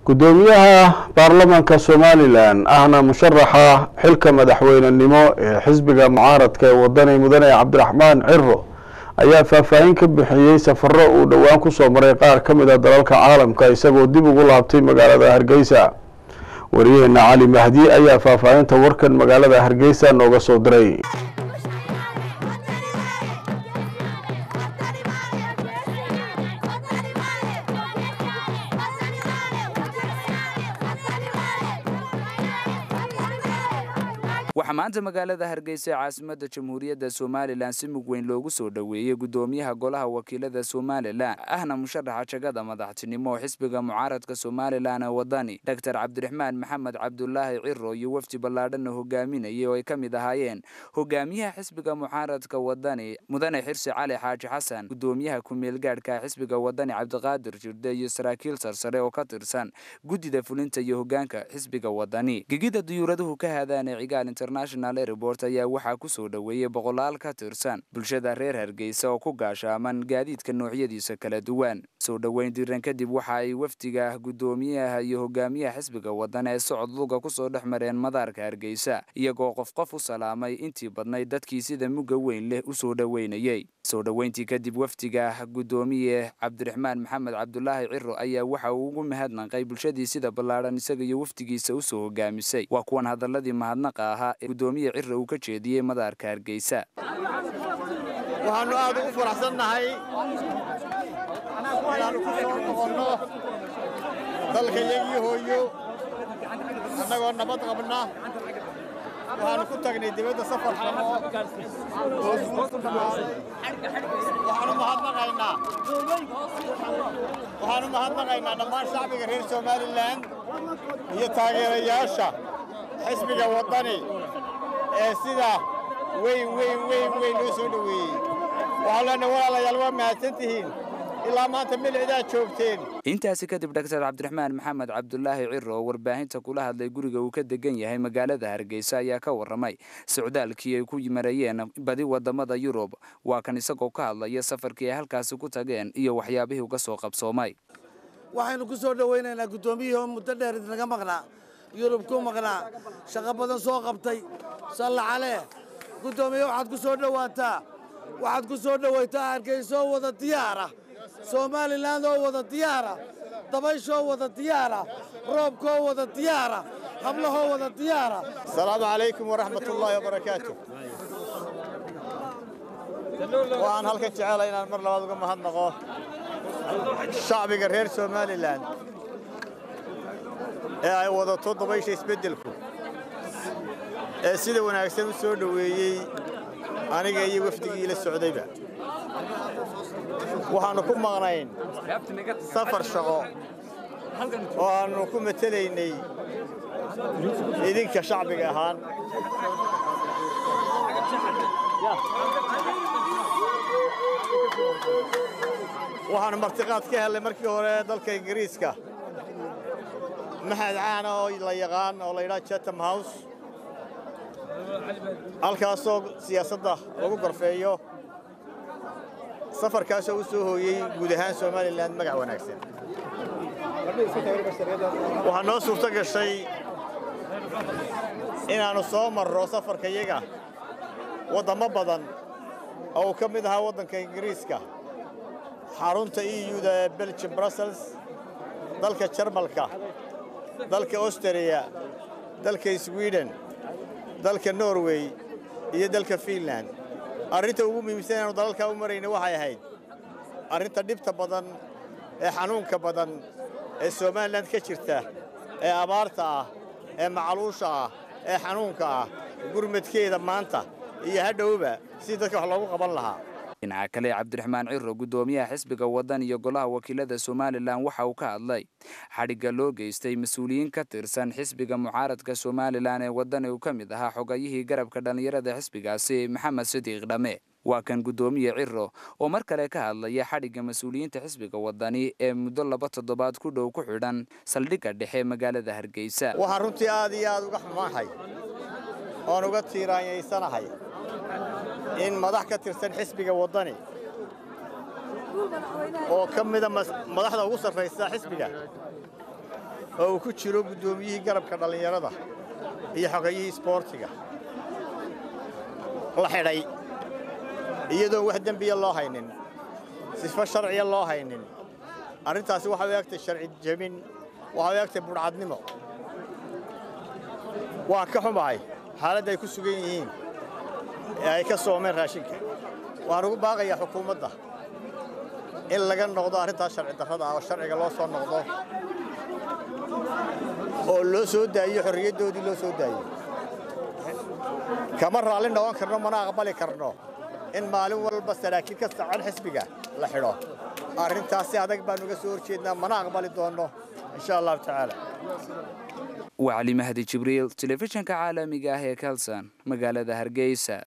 gudoomiyaha baarlamaanka somalilan ahna musharaxa xilka madaxweynenimo ee xisbiga mucaaradka ee wadani mudane cabdiraxmaan ciro ayaa faahfaahin ka bixiyey safaro uu dhowaan kusoo maray qaar ka mid a dalalka caalamka isagoo dib ugu laabtay magaalada hargeysa wariyaheena cali mahdi ayaa faahfaahinta warkan magaalada hargeysa nooga soo diray waxaa maanta magaalada hargeysa ee caasimadda jamhuuriyadda somalilan si mug weyn loogu soo dhoweeyey gudoomiyaha golaha wakiilada somalilan ahna musharaxa jagada madaxtinimo oo xisbiga mucaaradka somalilan ee wadani doctor cabdiraxmaan maxamed cabdulaahi ciro iyo wafdi ballaadhana hogaaminayay oo ay ka mid ahaayeen hogaamiyaha xisbiga mucaaradka wadani mudane xirsi cali xaaji xasan gudoomiyaha ku-meelgaadhka xisbiga wadani cabdiqaadir jirde iyo saraakiil sarsare oo ka tirsan guddida fulinta iyo hogaanka xisbiga wadani gegida duyuuraduhu ka haadaanee cigaal international airport ayaa waxaa ku soo dhoweeyey boqolaal ka tirsan bulshada reer hargeysa oo ku gaashaaman gaadiidka noocyadiisa kala duwan soo dhoweyn diiran kadib waxa ay wafdiga gudoomiyaha iyo hogaamiyaha xisbiga wadan ee socod luga kusoo dhex mareen madaarka hargeysa iyagoo qof qof u salaamay intii badnayd dadkii sida mugga weyn leh u soo dhoweynayey soo dhoweyntii kadib wafdiga gudoomiye cabdiraxmaan maxamed cabdulaahi ciro ayaa waxa uu ugu mahadnaqay bulshadii sida ballaadhan isaga iyo wafdigiisa usoo hogaamisay waa kuwan hadaladii mahadnaqa ahaa ee gudoomiye ciro uu ka jeediyey madaarka hargeysa waxaannu aad ugu faraxsannahay inaannu ku soo noqonno dalka yagii hooyo annagoo nabad qabna waxaannu ku tagnay dibadda safar xamo oo suuku dhammaaday waxaannu mahadnaqaynaa waxaannu mahadnaqaynaa dhammaan shacbiga reer somalilan iyo taageerayaasha xisbiga waddani ee sida weyn weyn weyn weyn loo soo dhoweeyey waxaan leenahay walaalayaal waa mahadsan tihiin ilaa maanta milcidaa joogteen intaasi kadib doctor cabdiraxmaan maxamed cabdulaahi ciro oo warbaahinta kula hadlay guriga uu ka degan yahay magaalada hargeysa ayaa ka warramay socdaalkii ay ku marayeen badi wadamada yurub waa kan isagoo ka hadlaya safarkii ay halkaasi ku tageen iyo waxyaabihii uga soo qabsoomay waxaynu ku soo dhowaynaynaa guddoomiyihii oo muddo dheer idinaga maqnaa yurub ku maqnaa shaqo badan soo qabtay salla calee guddoomiye waxaad ku soo dhowaataa waxaad ku soo dhowaytaa hargeysoo wada diyaara somalilan oo wada diyaara dabayshoo wada diyaara roobkoo wada diyaara hablahoo wada diyaara asalaamu calaykum waraxmat ullaahi wabarakaatu waxaan halkan jecela inaan mar labaad uga mahadnaqo shacbiga reer somalilan ee ay wadato dabaysha isbeddelku ee sida wanaagsan u soo dhoweeyey aniga iyo wafdigii la socdayba waxaannu ku maqnayn safar shaqo oo aannu ku matelaynay idinka shacbiga ahaan waxaannu martiqaad ka hellay markii hore dalka ingiriiska maxad caana oo la yaqaan oo la yidhaha chatham house halkaasoo siyaasadda lagu gorfeeyo safarkaasoo u soo hooyey guud ahaan somalilan magac wanaagsan waxaa noo suurto gashay inaannu soo marro safarkayaga waddammo badan oo uu ka mid ahaa waddanka ingiriiska xarunta euda ee belgium brussels dalka jarmalka dalka austariya dalka swiden dalka norway iyo dalka fiinland arrinta ugu muhiimsan inaanu dalalkaa u marayna waxay ahayd arrinta dhibta badan ee xanuunka badan ee somalilan ka jirta ee abaarta ah ee macaluusha ah ee xanuunka ah gurmadkeeda maanta iyo hadhowba si dadka wax loogu qaban lahaa dhinaca kale cabdiraxmaan ciro gudoomiyaha xisbiga wadan iyo golaha wakiilada somalilan waxa uu ka hadlay xadhigga loo geystay mas-uuliyiin ka tirsan xisbiga mucaaradka somalilan ee wadani uu ka mid ahaa xogayihii garabka dhallinyarada xisbigaasi maxamed sidiiq dhame waa kan guddoomiye ciro oo mar kale ka hadlaya xadhigga mas-uuliyiinta xisbiga wadani ee muddo laba toddobaad ku dhow ku xidhan saldhigga dhexe magaalada hargeysa waxaan runtii aad iyo aad uga xumaanhay oon uga tiiraanyaysanahay in madax ka tirsan xisbiga waddani oo ka mida madaxda ugu sarraysa xisbiga oo uu ku jiro guddoomiyihii garabka dhallinyarada iyo xogeeyihii isboortiga la xidhay iyadoon wax dembiya loo haynin sifo sharciya loo haynin arrintaasi waxay u egtay sharci jebin waxay u egtay budhcadnimo waa ka xumahay xaaladda ay ku sugan yihiin ee ay ka soomeen raashinka waxaan ugu baaqayaa xukuumadda in laga noqdo arrintaas sharci darrada ah oo sharciga loo soo noqdo oo loo soo daayiyo xorriyaddoodii loo soo daayiyo kama raalli noqon karno mana aqbali karno in maalin walba saraakiil ka sacan xisbiga la xidho arrintaasi adag baan uga soo horjeednaa mana aqbali doonno insha allahu tacaala waa cali mahdi jibriil telefishinka caalamiga ah ee kalson magaalada hargeysa